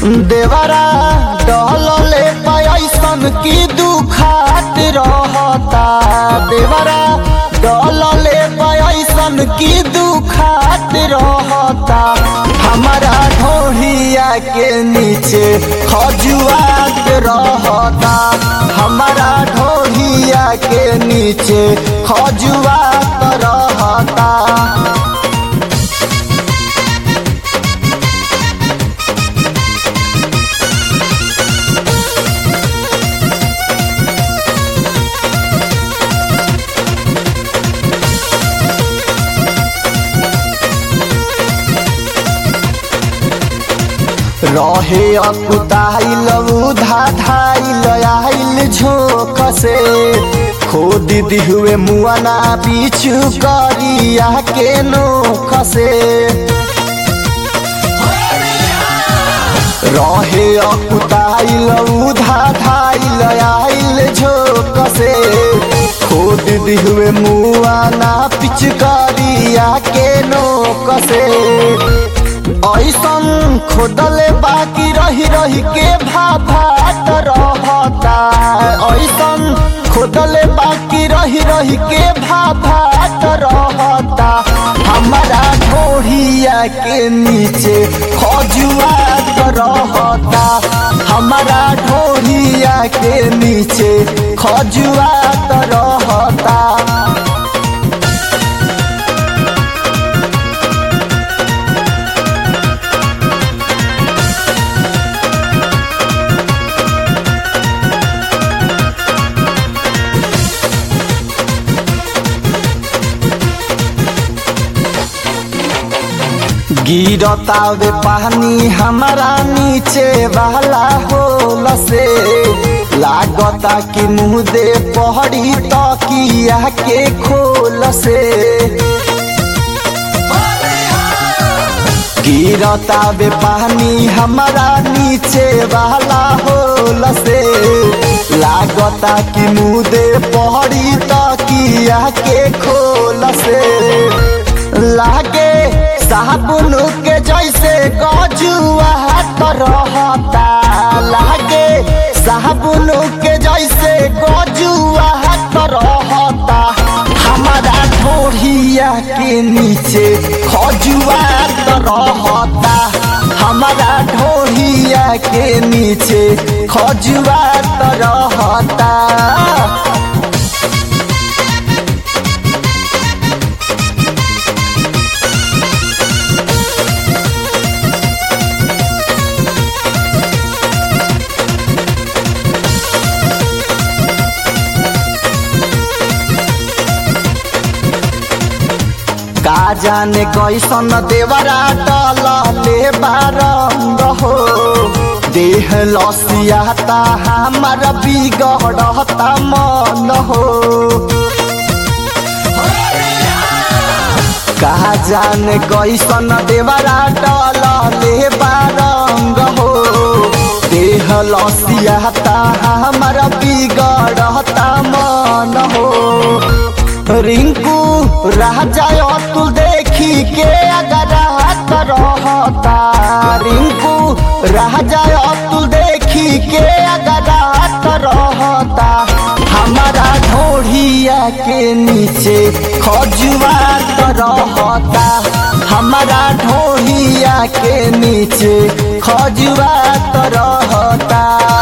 देवरा डहलले पैसन की दुखात रहता देवरा डहलले पैसन की दुखात रहता हमारा ढोहिया के नीचे खजुआत रहता हमारा ढोहिया के नीचे खजुआत रहता रहे अकुताइल उधा धाइल आइल झोंक से खोद दिहुए मुआना बिछु करिया के नोख से रहे अकुताइल उधा धाइल आइल झोंक से खोद दिहुए मुआना पिच करिया के नोक से ऐसन खोदले बाकी रही रही के भाभात रहता ऐसन खोदले बाकी रही रही के भाभात रहता हमारा ढोढ़िया के नीचे खजुआत रहता हमारा ढोढ़िया के नीचे खजुआत रहता गिरतावे पानी हमारा नीचे वाला होल से लागता कि मुँह दे पहड़ी तकिया के खोल से गिरतावे पानी हमारा नीचे वाला होल से लागता कि मुँह दे पहड़ी तकिया के खोल से लागे साबुन के जैसे गजुआ रहता लागे साबुन के जैसे गजुआ रहता हमारा ढोढ़िया के नीचे खजुआ रहता हमारा ढोढ़िया के नीचे खजुआ रहता का जाने कैसन देवरा डलले बारंग हो देह लसियाता हमार बिगड़ता मन हो का जाने कैसन देवरा डलले बारंग हो देह लसियाता हमार बिगड़ता मन हो रिंकू राजा अतुल देखी के अगर रहता रिंकू राजा अतुल देखी के अगर रहता हमारा ढोढ़िया के नीचे खजुआत रहता हमारा ढोढ़िया के नीचे खजुआत रहता